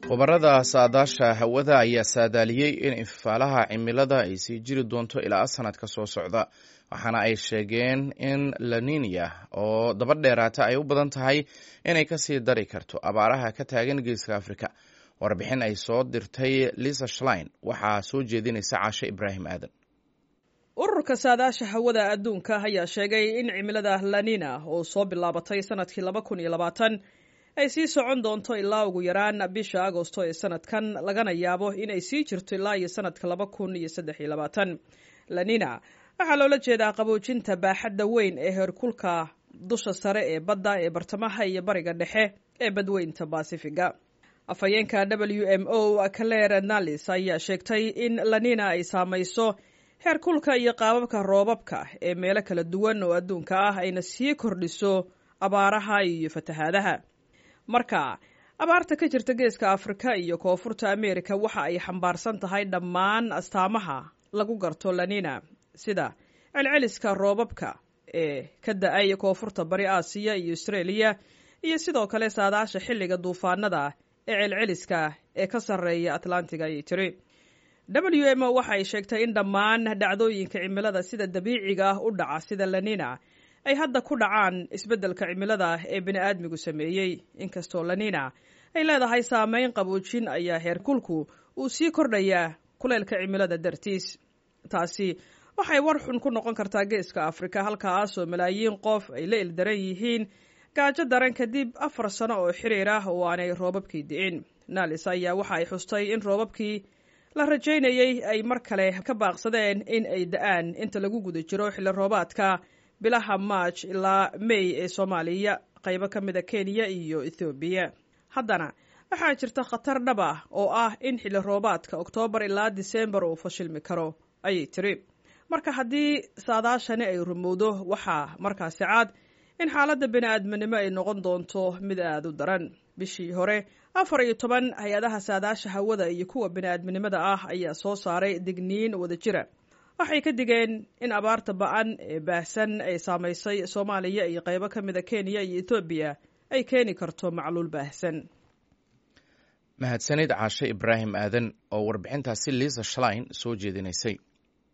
khubarada saadaasha hawada ayaa saadaaliyey in infifaalaha cimilada ay sii jiri doonto ilaa sanadka soo socda waxaana ay sheegeen in laninia oo daba dheeraata ay u badan tahay inay kasii dari karto abaaraha ka taagan geeska afrika warbixin ay soo dirtay lisa shlein waxaa soo jeedinaysa caashe ibraahim aadan ururka saadaasha hawada adduunka ayaa sheegay in cimilada lanina oo soo bilaabatay sanadkii laba kun iyo labaatan ay sii socon doonto ilaa ugu yaraan bisha agosto ee sanadkan lagana yaabo inay sii jirto ilaa iyo sanadka laba kun iyo saddex iyo labaatan lanina waxaa loola jeedaa qaboojinta baaxadda weyn ee heerkulka dusha sare ee badda ee bartamaha iyo bariga dhexe ee badweynta basifiga afhayeenka w m o clare nalis ayaa sheegtay in lanina ay saamayso heerkulka iyo qaababka roobabka ee meelo kala duwan oo adduunka ah ayna sii kordhiso abaaraha iyo fatahaadaha marka abaarta ka jirta geeska afrika iyo koonfurta amerika waxa ay xambaarsan tahay dhammaan astaamaha lagu garto lanina sida celceliska roobabka ee ka da-ay koonfurta bari aasiya iyo austraeliya iyo sidoo kale saadaasha xilliga duufaanada ee celceliska ee ka sarreeya atlantiga ayay tiri w m o waxa ay sheegtay in dhammaan dhacdooyinka cimilada sida dabiiciga ah u dhaca sida lanina ay hadda ku dhacaan isbeddelka cimilada ee bini'aadmigu sameeyey inkastoo lanina ay leedahay saameyn qaboojin ayaa heerkulku uu sii kordhayaa kuleylka cimilada dartiis taasi waxay war xun ku noqon kartaa geeska afrika halkaasoo malaayiin qof ay la ildaran yihiin gaajo daran kadib afar sano oo xiriir ah oo aanay roobabkii di'in naalis ayaa waxa ay xustay in roobabkii la rajaynayey ay mar kale ka baaqsadeen in ay da-aan inta lagu guda jiro xilli roobaadka bilaha maaj ilaa mey ee soomaaliya qaybo ka mida kenya iyo ethoobiya haddana waxaa jirta khatar dhab ah oo ah in xilli roobaadka oktoobar ilaa disembar uu fashilmi karo ayay tiri marka haddii saadaashani ay rumowdo waxaa markaasi cad in xaaladda bini-aadminimo ay noqon doonto mid aada u daran bishii hore afar iyo toban hay-adaha saadaasha hawada iyo kuwa bini-aadminimada ah ayaa soo saaray digniin wada jira waxay ka digeen in abaarta ba-an ee baahsan ay saamaysay soomaaliya iyo qaybo ka mida kenya iyo etoobiya ay keeni karto macluul baahsan mahadsanid caashe ibraahim aadan oo warbixintaasi liisa shlein soo jeedinaysay